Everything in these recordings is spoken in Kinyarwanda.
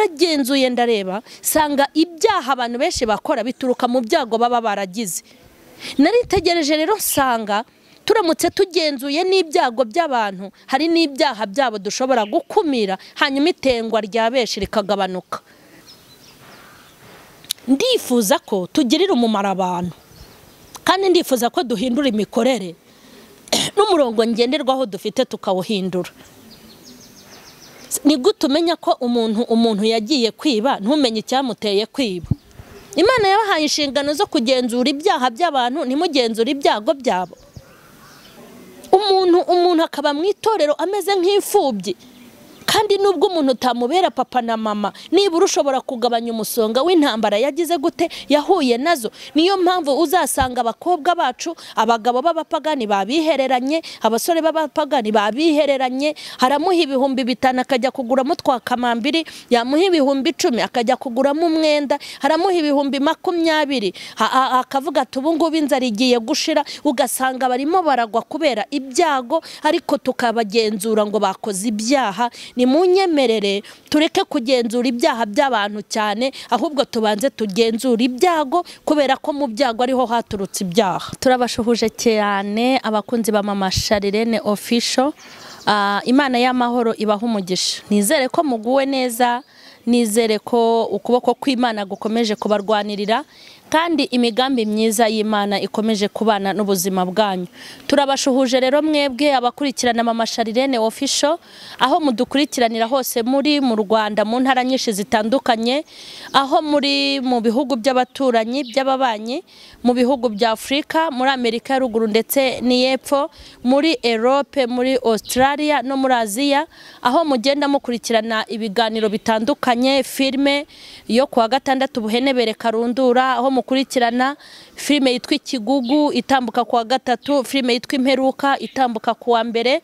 naragenzuye ndareba sanga ibyaha abantu benshi bakora bituruka mu byago baba baragize naritegereje rero nsanga turamutse tugenzuye n'ibyago by'abantu hari n'ibyaha byabo dushobora gukumira hanyuma itengwa rya benshi rikagabanuka ndifuza ko tugirira umumaro abantu kandi ndifuza ko duhindura imikorere n'umurongo ngenderwaho dufite tukawuhindura ni gute umenya ko umuntu umuntu yagiye kwiba ntumenye icyamuteye kwiba imana yabahaye inshingano zo kugenzura ibyaha by'abantu ntimugenzure ibyago byabo umuntu umuntu akaba mu itorero ameze nk'imfubyi kandi nubwo umuntu utamubera papa na mama nibura ushobora kugabanya umusonga w'intambara yagize gute yahuye nazo niyo mpamvu uzasanga abakobwa bacu abagabo b'abapagani babihereranye abasore b'abapagani babihereranye haramuha ibihumbi bitanu akajya kuguramo twa kamambiri yamuha ibihumbi icumi akajya kuguramo umwenda haramuha ibihumbi makumyabiri ha- ha- akavuga ati ubu ngubu inzara igiye gushira ugasanga barimo baragwa kubera ibyago ariko tukabagenzura ngo bakoze ibyaha ni mu nyemerere tureke kugenzura ibyaha by'abantu cyane ahubwo tubanze tugenzura ibyago kubera ko mu byago ariho haturutse ibyaha turabashuhuje cyane abakunzi ba mama sharirene ofisho imana y'amahoro ibaha umugisha nizere ko muguwe neza nizere ko ukuboko kw'imana gukomeje kubarwanirira kandi imigambi myiza y'imana ikomeje kubana n'ubuzima bwanyu turabashuhuje rero mwebwe abakurikirana mama sharirene ofisho aho mudukurikiranira hose muri mu rwanda mu ntara nyinshi zitandukanye aho muri mu bihugu by'abaturanyi by'ababanyi mu bihugu bya afurika muri amerika ya ruguru ndetse n'iy'epfo muri erope muri australia no muri aziya aho mugenda mukurikirana ibiganiro bitandukanye filime yo kuwa gatandatu buhenebere karundura aho mukurikirana filime yitwa ikigugu itambuka ku wa gatatu filime yitwa imperuka itambuka ku wa mbere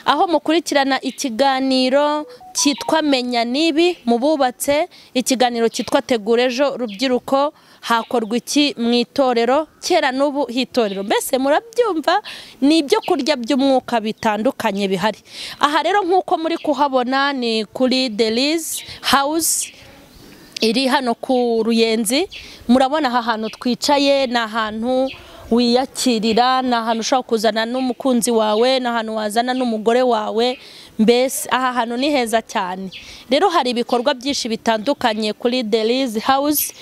aho mukurikirana ikiganiro cyitwa menya nibi mu bubatse ikiganiro cyitwa tegura ejo rubyiruko hakorwa iki mu itorero kera n'ubu hitorero mbese murabyumva ni ibyo kurya by'umwuka bitandukanye bihari aha rero nk'uko muri kuhabona ni kuri derizi hawuzi iri hano ku ruyenzi murabona aha hantu twicaye ni ahantu wiyakirira ni ahantu ushobora kuzana n'umukunzi wawe ni ahantu wazana n'umugore wawe mbese aha hantu ni heza cyane rero hari ibikorwa byinshi bitandukanye kuri derizi hawuzi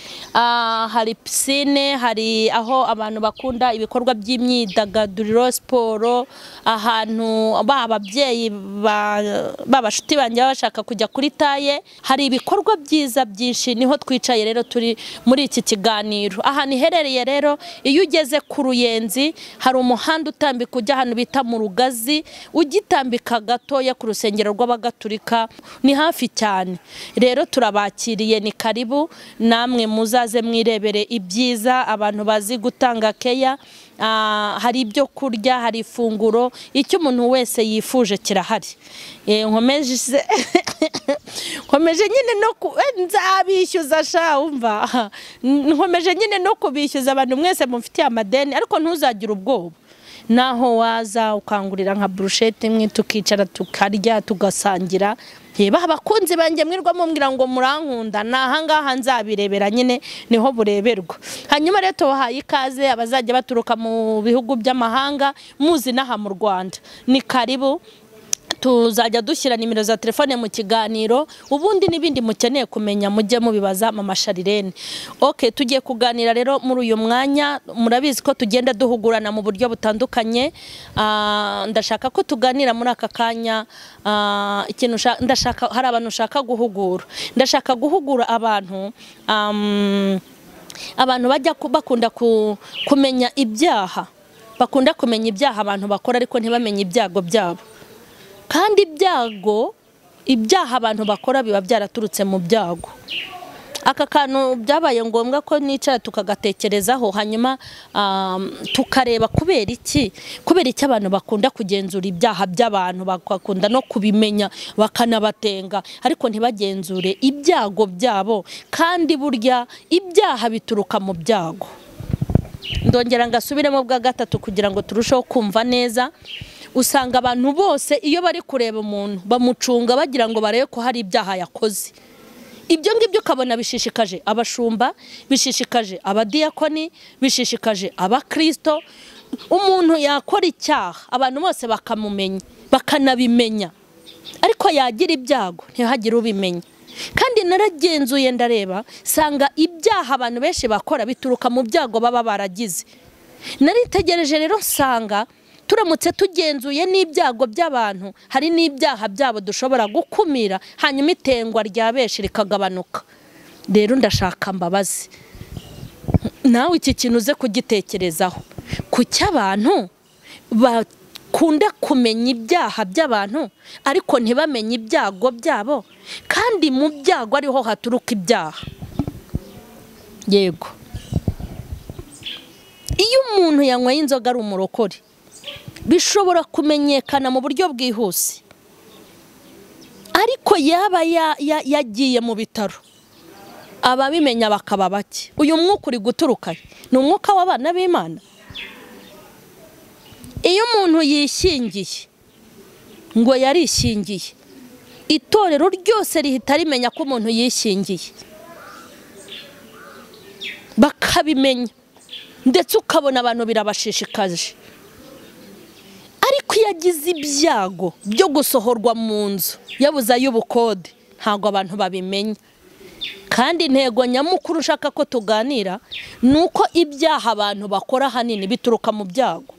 hari pisine hari aho abantu bakunda ibikorwa by'imyidagaduro siporo ahantu ba ababyeyi b'abashuti banjye baba bashaka kujya kuri taye hari ibikorwa byiza byinshi niho twicaye rero turi muri iki kiganiro ahantu iherereye rero iyo ugeze ku ruyenzi hari umuhanda utambika ujya ahantu bita mu rugazi ugitambika gatoya ku rusengero rw'abagatulika ni hafi cyane rero turabakiriye ni karibu namwe muzaze mwirebere ibyiza abantu bazi gutanga keya Ah, hari ibyo kurya hari ifunguro icyo umuntu wese yifuje kirahari Eh, nkomeje nkomeje nyine no ku- eh, nzabishyuza sha wumva nkomeje nyine no kubishyuza abantu mwese mufitiye amadeni ariko ntuzagire ubwoba naho waza ukangurira nka burusheti imwe tukicara tukarya tugasangira reba abakunzi banjye mwirwa mumbwira ngo murankunda ni ahangaha nzabirebera nyine niho bureberwa hanyuma rero tubahaye ikaze abazajya baturuka mu bihugu by'amahanga muzi n'aha mu rwanda ni karibu tuzajya dushyira nimero za telefone mu kiganiro ubundi n'ibindi mukeneye kumenya mujye mubibaza mama sharirene oke tugiye kuganira rero muri uyu mwanya murabizi ko tugenda duhugurana mu buryo butandukanye Ah, ndashaka ko tuganira muri aka kanya ah, ikintu nshaka- ndashaka hari abantu ushaka guhugura ndashaka guhugura abantu am, abantu bajya ku- bakunda ku- kumenya ibyaha bakunda kumenya ibyaha abantu bakora ariko ntibamenye ibyago byabo kandi ibyago ibyaha abantu bakora biba byaraturutse mu byago aka kantu byabaye ngombwa ko nicara tukagatekerezaho hanyuma um, tukareba kubera iki kubera iki abantu bakunda kugenzura ibyaha by'abantu bakakunda no kubimenya bakanabatenga ariko ntibagenzure ibyago byabo kandi burya ibyaha bituruka mu byago ndongera ngasubiremo bwa gatatu kugira ngo turusheho kumva neza usanga abantu bose iyo bari kureba umuntu bamucunga bagira ngo barebe ko hari ibyaha yakoze ibyo ngibyo ukabona bishishikaje abashumba bishishikaje abadiyakoni bishishikaje abakirisito umuntu yakora icyaha abantu bose bakamumenya bakanabimenya ariko yagira ibyago ntihagire ubimenya kandi naragenzuye ndareba nsanga ibyaha abantu benshi bakora bituruka mu byago baba baragize naritegereje rero nsanga turamutse tugenzuye n'ibyago by'abantu hari n'ibyaha byabo dushobora gukumira hanyuma itengwa rya benshi rikagabanuka rero ndashaka mbabazi nawe iki kintu uze kugitekerezaho ku cy'abantu bakunda kumenya ibyaha by'abantu ariko ntibamenye ibyago byabo kandi mu byago ariho haturuka ibyaha yego iyo umuntu yanyweye inzoga ari umurokore bishobora kumenyekana mu buryo bwihuse ariko yaba yagiye mu bitaro ababimenya bakaba bake uyu mwuka uri guturuka ni umwuka w'abana b'imana iyo umuntu yishingiye ngo yarishingiye itorero ryose rihita rimenya ko umuntu yishingiye bakabimenya ndetse ukabona abantu birabashishikaje ariko iyo agize ibyago byo gusohorwa mu nzu yabuze ay'ubukode ntabwo abantu babimenya kandi intego nyamukuru ushaka ko tuganira ni uko ibyaha abantu bakora ahanini bituruka mu byago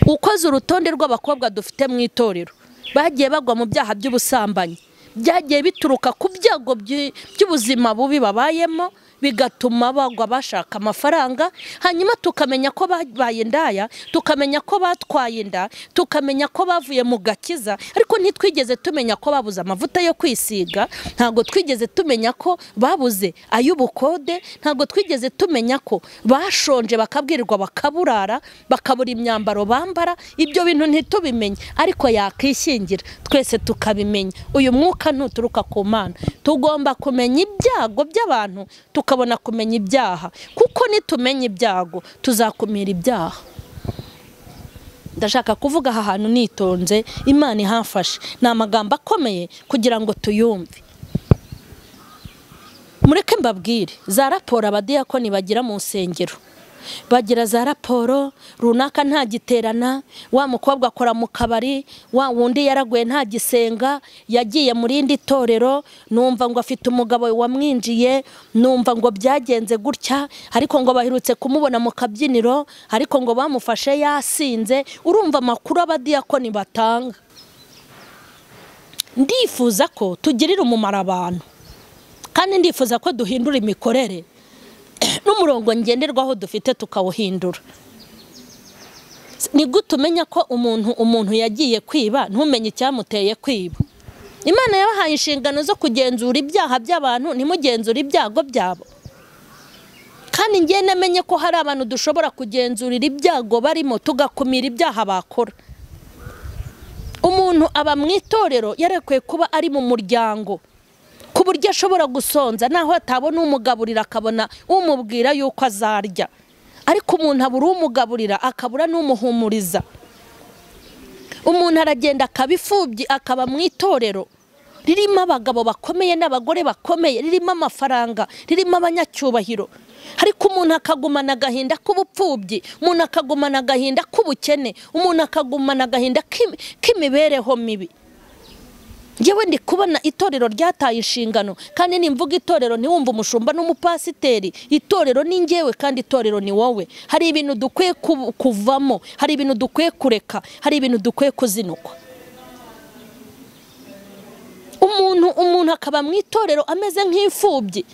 ukoze urutonde rw'abakobwa dufite mu itorero bagiye bagwa mu byaha by'ubusambanyi byagiye bituruka ku byago by'ubuzima bubi babayemo bigatuma bagwa bashaka amafaranga hanyuma tukamenya ko babaye indaya tukamenya ko batwaye inda tukamenya ko bavuye mu gakiza ariko ntitwigeze tumenya ko babuze amavuta yo kwisiga ntabwo twigeze tumenya ko babuze ay'ubukode ntabwo twigeze tumenya ko bashonje bakabwirwa bakaburara bakabura imyambaro bambara ibyo bintu ntitubimenye ariko yakishingira twese tukabimenya uyu mwuka ntuturuka ku mana tugomba kumenya ibyago by'abantu tukabona tukabona kumenya ibyaha kuko nitumenya ibyago tuzakumira ibyaha ndashaka kuvuga aha hantu nitonze imana ihafashe ni amagambo akomeye kugira ngo tuyumve mureke mbabwire za raporo abadiyakoni bagira mu nsengero bagira za raporo runaka ntagiterana wa mukobwa akora mu kabari wa wundi yaraguye ntagisenga yagiye mu rindi torero numva ngo afite umugabo wamwinjiye numva ngo byagenze gutya ariko ngo baherutse kumubona mu kabyiniro ariko ngo bamufashe yasinze urumva amakuru abadiyakoni batanga ndifuza ko tugirira umumaro abantu kandi ndifuza ko duhindura imikorere n'umurongo ngenderwaho dufite tukawuhindura ni gute umenya ko umuntu umuntu yagiye kwiba ntumenye icyamuteye kwiba imana yabahaye inshingano zo kugenzura ibyaha by'abantu ntimugenzure ibyago byabo kandi ngiye namenye ko hari abantu dushobora kugenzurira ibyago barimo tugakumira ibyaha bakora umuntu aba mu itorero yarekwiye kuba ari mu muryango ku buryo ashobora gusonza naho atabona umugaburira akabona umubwira yuko azarya ariko umuntu abura umugaburira akabura n'umuhumuriza umuntu aragenda akaba imfubyi akaba mu itorero ririmo abagabo bakomeye n'abagore bakomeye ririmo amafaranga ririmo abanyacyubahiro ariko umuntu akagumana agahinda k'ubupfubyi umuntu akagumana agahinda k'ubukene umuntu akagumana agahinda k'imibereho mibi yewe ndi kubona itorero ryataye inshingano kandi nimvuga itorero ntiwumve umushumba n'umupasiteri itorero ni ngewe kandi itorero ni wowe hari ibintu dukwiye kuvamo hari ibintu dukwiye kureka hari ibintu dukwiye kuzinukwa umuntu umuntu akaba mu itorero ameze nk'imfubyi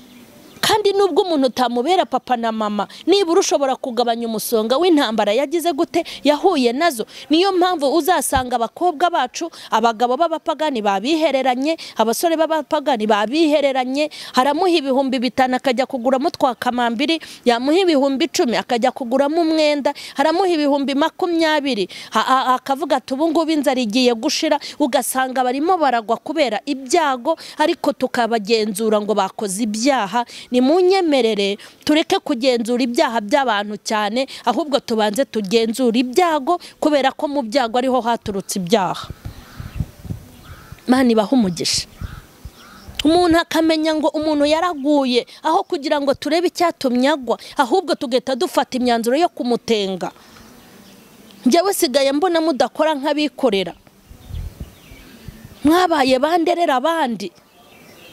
kandi nubwo umuntu utamubera papa na mama nibura ushobora kugabanya umusonga w'intambara yagize gute yahuye nazo niyo mpamvu uzasanga abakobwa bacu abagabo b'abapagani babihereranye abasore b'abapagani babihereranye haramuha ibihumbi bitanu akajya kuguramo twa kamambiri yamuha ibihumbi icumi akajya kuguramo umwenda haramuha ibihumbi makumyabiri akavuga ati ubu ngubu inzara igiye gushira ugasanga barimo baragwa kubera ibyago ariko tukabagenzura ngo bakoze ibyaha ni mu nyemerere tureke kugenzura ibyaha by'abantu cyane ahubwo tubanze tugenzura ibyago kubera ko mu byago ariho haturutse ibyaha mani ibaha umugisha umuntu akamenya ngo umuntu yaraguye aho kugira ngo turebe icyatumye agwa ahubwo tugahita dufata imyanzuro yo kumutenga njyewe sigaye mbona mudakora nk'abikorera mwabaye banderera abandi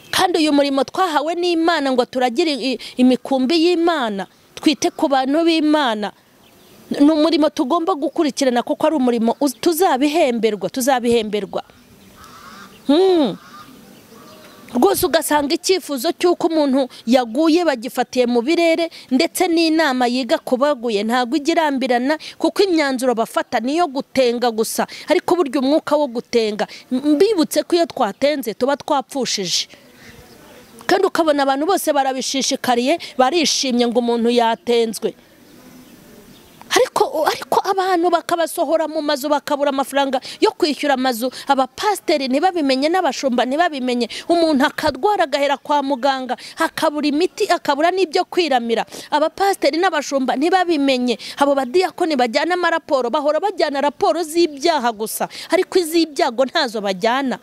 kandi uyu murimo twahawe n'imana ngo turagire i- imikumbi y'imana twite ku bantu b'imana ni umurimo tugomba gukurikirana kuko ari umurimo uz- tuzabihemberwa tuzabihemberwa Mm. rwose ugasanga icyifuzo cy'uko umuntu yaguye bagifatiye mu birere ndetse n'inama yiga ku baguye ntabwo ijya irambirana kuko imyanzuro bafata niyo gutenga gusa ariko burya umwuka wo gutenga mbibutse ko iyo twatenze tuba twapfushije kandi ukabona abantu bose barabishishikariye barishimye ngo umuntu yatenzwe ariko ariko abantu bakabasohora mu mazu bakabura amafaranga yo kwishyura amazu abapasiteri ntibabimenye n'abashumba ntibabimenye umuntu akarwara agahera kwa muganga akabura imiti akabura n'ibyo kwiramira abapasiteri n'abashumba ntibabimenye abo badiyakoni bajyana amaraporo bahora bajyana raporo z'ibyaha gusa ariko iz'ibyago ntazo bajyana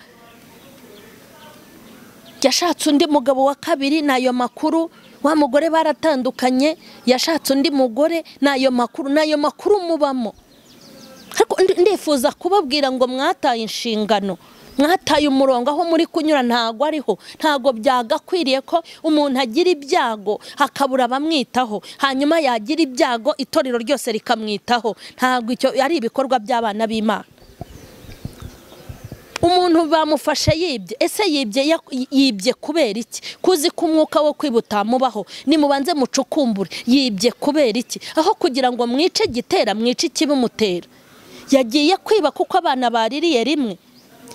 yashatse undi mugabo wa kabiri n'ayo makuru wa mugore baratandukanye yashatse undi mugore n'ayo makuru n'ayo makuru mubamo ariko ndi- ndifuza kubabwira ngo mwataye inshingano mwataye umurongo aho muri kunyura ntago ariho ntago byagakwiriye ko umuntu agira ibyago akabura abamwitaho hanyuma yagira ibyago itorero ryose rikamwitaho ntago icyo ari ibikorwa by'abana b'imana umuntu bamufashe yibye ese yibye ya- yibye kubera iki kuzi ko umwuka wo kwiba utamubaho nimubanze mucukumbure yibye kubera iki aho kugira ngo mwice igitera mwice ikibimutera yagiye kwiba kuko abana baririye rimwe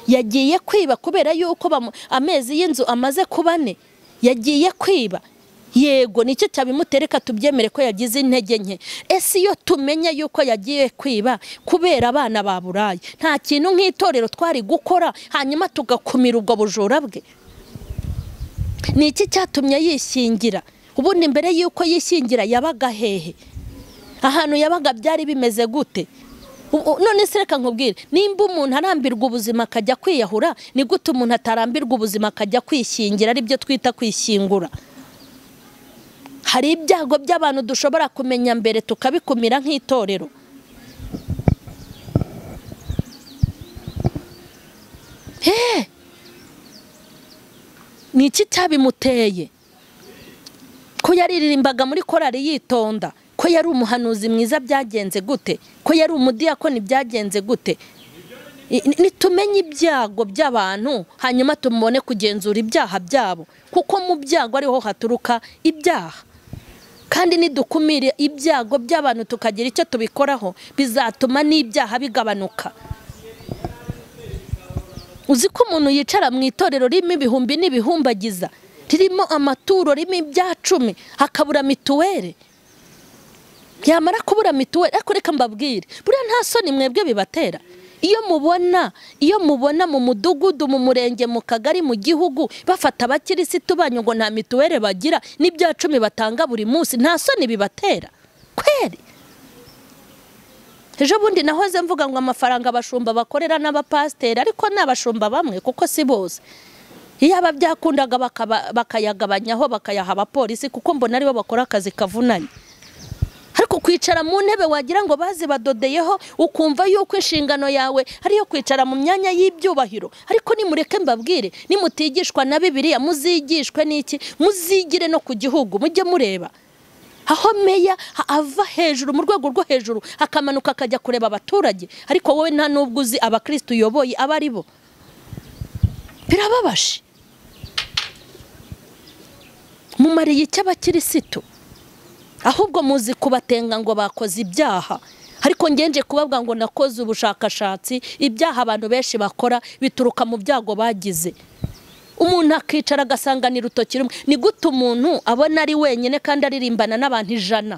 yagiye kwiba kubera yuko bamu- amezi y'inzu amaze kuba ane yagiye kwiba yego nicyo cyabimutereka tubyemere ko yagize intege nke ese iyo tumenya yuko yagiye kwiba kubera abana ba burayi nta kintu nk'itorero twari gukora hanyuma tugakumira ubwo bujura bwe ni iki cyatumye yishingira ubundi mbere y'uko yishingira yabaga hehe ahantu yabaga byari bimeze gute Ubu- none se reka nkubwire nimba umuntu arambirwa ubuzima akajya kwiyahura ni gute umuntu atarambirwa ubuzima akajya kwishingira aribyo twita kwishyingura hari ibyago by'abantu dushobora kumenya mbere tukabikumira nk'itorero Eh! ni iki cyabimuteye ko yariririmbaga muri korari yitonda ko yari umuhanuzi mwiza byagenze gute ko yari umudiyakoni byagenze gute I- ni- nitumenye ibyago by'abantu hanyuma tumubone kugenzura ibyaha byabo kuko mu byago ariho haturuka ibyaha kandi nidukumire ibyago by'abantu tukagira icyo tubikoraho bizatuma n'ibyaha bigabanuka uzi ko umuntu yicara mu itorero ririmo ibihumbi n'ibihumbagiza ririmo amaturo ririmo ibya cumi akabura mituweli yamara kubura mituweli ariko reka mbabwire buriya nta soni mwebwe bibatera iyo mubona iyo mubona mu mudugudu mu murenge mu kagari mu gihugu bafata abakirisitu banyu ngo nta mituweli bagira n'ibya cumi batanga buri munsi nta soni bibatera kweri ejo bundi nahoze mvuga ngo amafaranga abashumba bakorera n'abapasiteri ariko ni abashumba bamwe kuko si bose iyaba byakundaga bakaba- bakayagabanyaho bakayaha abapolisi kuko mbona aribo bakora akazi kavunanye ariko kwicara mu ntebe wagira ngo bazibadodeyeho ukumva yuko inshingano yawe ariyo kwicara mu myanya y'ibyubahiro ariko nimureke mbabwire nimutigishwa na bibiliya muzigishwe n'iki muzigire no ku gihugu mujye mureba aho meya ha- ava hejuru mu rwego rwo hejuru akamanuka akajya kureba abaturage ariko wowe nta n'ubwo uzi abakirisitu uyoboye abo ari bo birababaje mumariye icyo abakirisitu ahubwo muzi kubatenga ngo bakoze ibyaha ariko ngenje kubabwa ngo nakoze ubushakashatsi ibyaha abantu benshi bakora bituruka mu byago bagize umuntu akicara agasanganira urutoki rumwe ni gute umuntu abona ari wenyine kandi aririmbana n'abantu ijana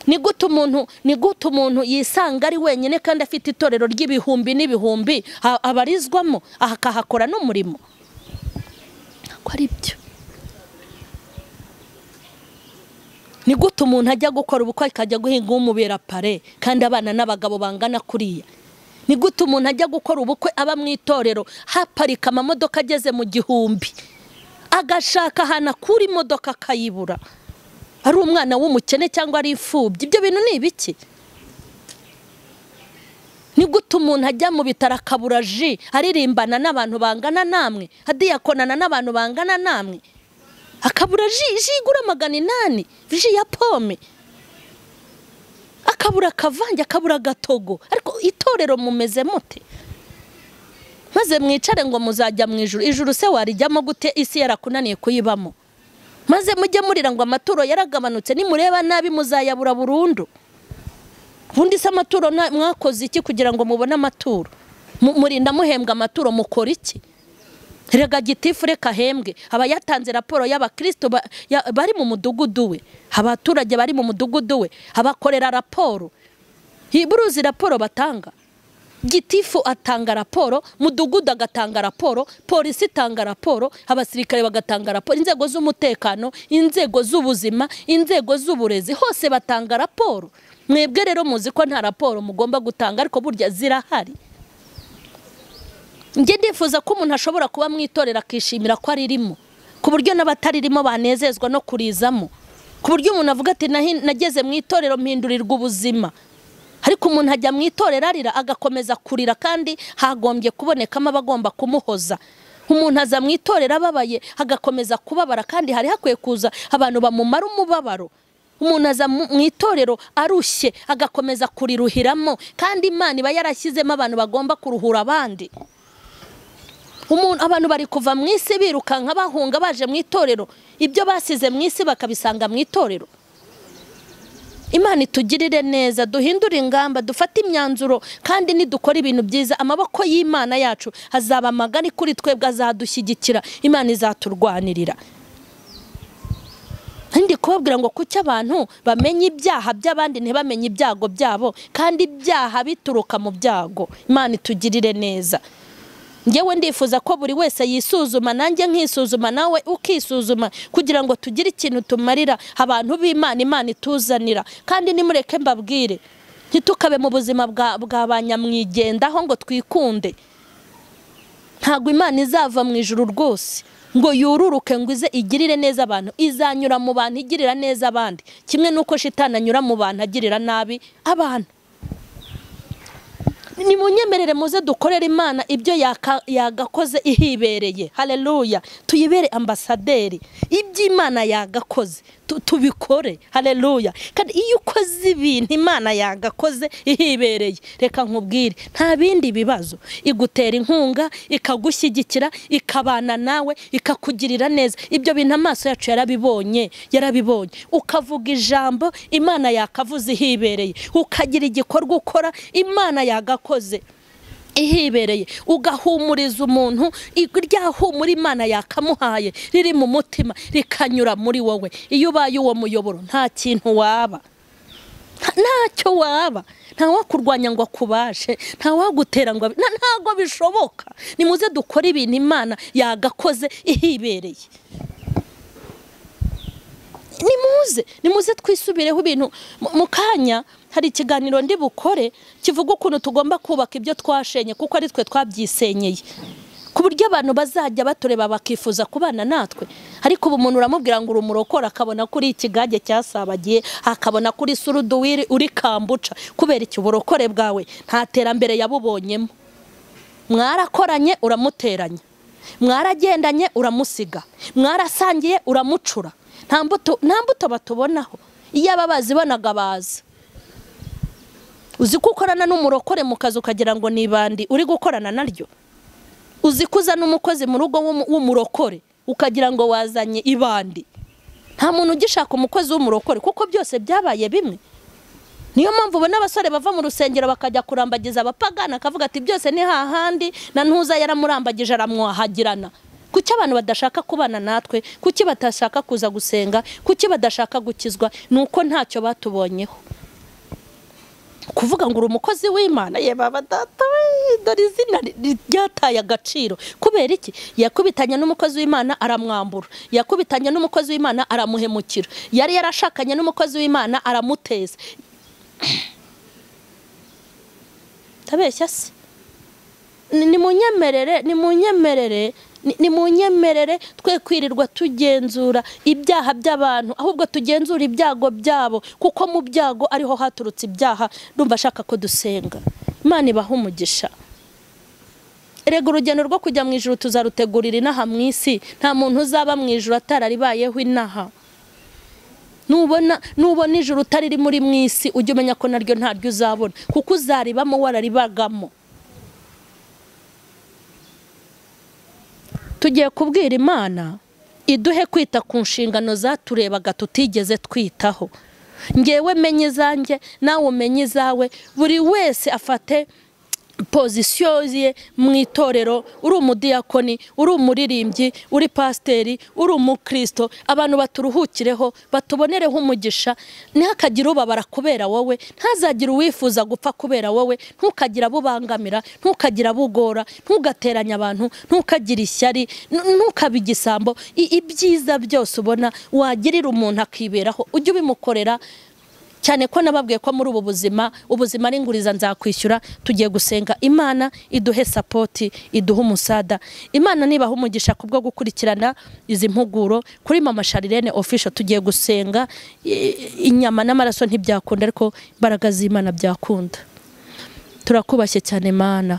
ni gute umuntu ni gute umuntu yisanga ari wenyine kandi afite itorero ry'ibihumbi n'ibihumbi a- abarizwamo akahakora n'umurimo ntabwo ari byo ni gute umuntu ajya gukora ubukwe akajya guhinga uwumubera pare kandi abana n'abagabo bangana kuriya ni gute umuntu ajya gukora ubukwe aba mu itorero haparika amamodoka ageze mu gihumbi agashaka ahantu akura imodoka akayibura ari umwana w'umukene cyangwa ari imfubyi ibyo bintu ni ibiki ni gute umuntu ajya mu bitaro akabura ji aririmbana n'abantu bangana namwe adiyakonana n'abantu bangana namwe akabura ji ji igura magana inani ji ya pome akabura akavange akabura agatogo ariko itorero mumeze mute maze mwicare ngo muzajya mu ijuru ijuru se warijyamo gute isi yarakunaniye kuyibamo maze mujye murira ngo amaturo yaragabanutse nimureba nabi muzayabura burundu ubundi se amaturo mwakoze iki kugira ngo mubone amaturo murinda muhembwa amaturo mukora iki rega gitifu reka hembwe aba yatanze raporo y'abakristo bari mu mudugudu we abaturage bari mu mudugudu we abakorera raporo buruzi raporo batanga gitifu atanga raporo mudugudu agatanga raporo polisi itanga raporo abasirikare bagatanga raporo inzego z'umutekano inzego z'ubuzima inzego z'uburezi hose batanga raporo mwebwe rero muzi ko nta raporo mugomba gutanga ariko burya zirahari njye ndifuza ko umuntu ashobora kuba mu itorero akishimira ko aririmo ku buryo n'abataririmo banezezwa no kurizamo ku buryo umuntu avuga ati nageze mu itorero mpindurirwa ubuzima ariko umuntu ajya mu itorero arira agakomeza kurira kandi hagombye kubonekamo abagomba kumuhoza umuntu aza mu itorero ababaye agakomeza kubabara kandi hari hakwiye kuza abantu bamumara umubabaro umuntu aza mu itorero arushye agakomeza kuriruhiramo kandi imana iba yarashyizemo abantu bagomba kuruhura abandi umuntu abantu bari kuva mu isi birukanka bahunga baje mu itorero ibyo basize mu isi bakabisanga mu itorero imana itugirire neza duhindure ingamba dufate imyanzuro kandi nidukora ibintu byiza amaboko y'imana yacu azaba magari kuri twebwe azadushyigikira imana izaturwanirira kandi kubabwira ngo kuki abantu bamenye ibyaha by'abandi ntibamenye ibyago byabo kandi ibyaha bituruka mu byago imana itugirire neza ngewe ndifuza ko buri wese yisuzuma nanjye nkisuzuma nawe ukisuzuma kugira ngo tugire ikintu tumarira abantu b'imana imana ituzanira kandi nimureke mbabwire ntitukabe mu buzima bwa ba nyamwigendaho ngo twikunde ntabwo imana izava mu ijuru rwose ngo yururuke ngo ize igirire neza abantu izanyura mu bantu igirira neza abandi kimwe n'uko shitani anyura mu bantu agirira nabi abantu ni mu nyemerere muze dukorera imana ibyo yagakoze ihibereye hareruya tuyibere ambasaderi ibyo imana yagakoze tubikore hareruya kandi iyo ukoze ibintu imana yagakoze ihibereye reka nkubwire nta bindi bibazo igutera inkunga ikagushyigikira ikabana nawe ikakugirira neza ibyo bintu amaso yacu yarabibonye yarabibonye ukavuga ijambo imana yakavuze ihibereye ukagira igikorwa ukora imana yagakoze akoze ihibereye ugahumuriza umuntu irya humura imana yakamuhaye riri mu mutima rikanyura muri wowe iyo ubaye uwo muyoboro nta kintu waba ntacyo waba ntawakurwanya ngo akubashe ntawagutera ngo ntabwo bishoboka nimuze dukore ibintu imana yagakoze ihibereye nimuze nimuze twisubireho ibintu mu kanya hari ikiganiro ndi bukore kivuga ukuntu tugomba kubaka ibyo twashenye kuko ari twe twabyisenyeye ku buryo abantu bazajya batureba bakifuza kubana natwe ariko ubu umuntu uramubwira ngo uri umurokora akabona ko uri ikigage cyasabagiye akabona ko uri suruduwiri uri kambuca kubera iki uburokore bwawe nta terambere yabubonyemo mwarakoranye uramuteranya mwaragendanye uramusiga mwarasangiye uramucura nta mbuto batubonaho iyo aba bazibonaga baza uzi ko ukorana n'umurokore mu kazi ukagira ngo ni ibandi uri gukorana naryo uzi ko uzana umukozi mu rugo w'umurokore ukagira ngo wazanye ibandi nta muntu ugishaka umukozi w'umurokore kuko byose byabaye bimwe niyo mpamvu ubona abasore bava mu rusengero bakajya kurambagiza abapagana akavuga ati byose ni hahandi na ntuza yaramurambagije aramwahagirana kuki abantu badashaka kubana natwe kuki batashaka kuza gusenga kuki badashaka gukizwa ni uko ntacyo batubonyeho kuvuga ngo uri umukozi w'imana ye baba data dore izina ryataye agaciro kubera iki yakubitanye n'umukozi w'imana aramwambura yakubitanye n'umukozi w'imana aramuhemukira yari yarashakanye n'umukozi w'imana aramuteza atabeshya se ni munyemerere ni munyemerere ni munyemerere twe kwirirwa tugenzura ibyaha by'abantu ahubwo tugenzura ibyago byabo kuko mu byago ariho haturutse ibyaha ndumva ashaka ko dusenga imana ibaha umugisha rega urugendo rwo kujya mu ijoro tuzarutegurira inaha mu isi nta muntu uzaba mu ijoro atararibayeho inaha nubona nubona ijoro utariri muri mu isi ujye umenya ko naryo ntaryo uzabona kuko uzaribamo wararibagamo tugiye kubwira imana iduhe kwita ku nshingano zaturebaga tutigeze twitaho ngewe menye izanjye nawe umenye izawe buri wese afate pozisiyo ye mu itorero uri umudiyakoni uri umuririmbyi uri pasiteri uri umukristo abantu baturuhukireho batubonereho umugisha ntihakagire ubabara kubera wowe ntazagire uwifuza gupfa kubera wowe ntukagire abo ubangamira ntukagire abo ugora ntugateranye abantu ntukagire ishyari ntukabe igisambo I- ibyiza byose ubona wagirira umuntu akiberaho ujye ubimukorera cyane ko nababwiye ko muri ubu buzima ubuzima ari inguriza nzakwishyura tugiye gusenga imana iduhe sapoti iduhe umusada imana nibaha umugisha ku bwo gukurikirana izi mpuguro kuri mama sharirene ofisho tugiye gusenga i- inyama n'amaraso ntibyakunda ariko imbaraga z'imana byakunda turakubashye cyane mana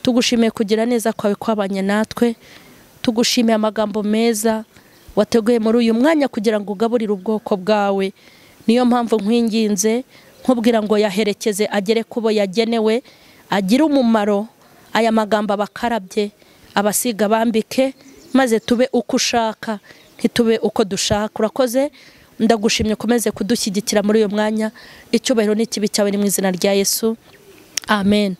tugushimiye kugira neza kwawe kwabanye natwe tugushimiye amagambo meza wateguye muri uyu mwanya kugira ngo ugaburire ubwoko bwawe niyo mpamvu nkwinginze nkubwira ngo yaherekeze agere ku bo yagenewe agire umumaro aya magambo abakarabye abasiga bambike maze tube uko ushaka ntitube uko dushaka urakoze ndagushimye ukomeze kudushyigikira muri uyu mwanya icyubahiro n'ikibi cyawe ni mu izina rya yesu amen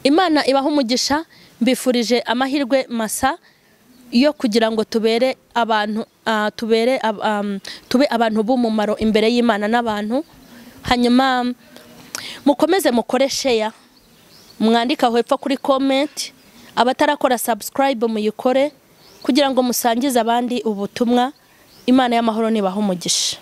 imana ibaha umugisha mbifurije amahirwe masa yo kugira ngo tubere abantu ah, tubere ab- am, tube abantu b'umumaro imbere y'imana n'abantu hanyuma mm, mukomeze mukore sheya mwandika aho hepfo kuri komenti abatarakora sabusikarayibe muyikore kugira ngo musangize abandi ubutumwa imana y'amahoro nibaha umugisha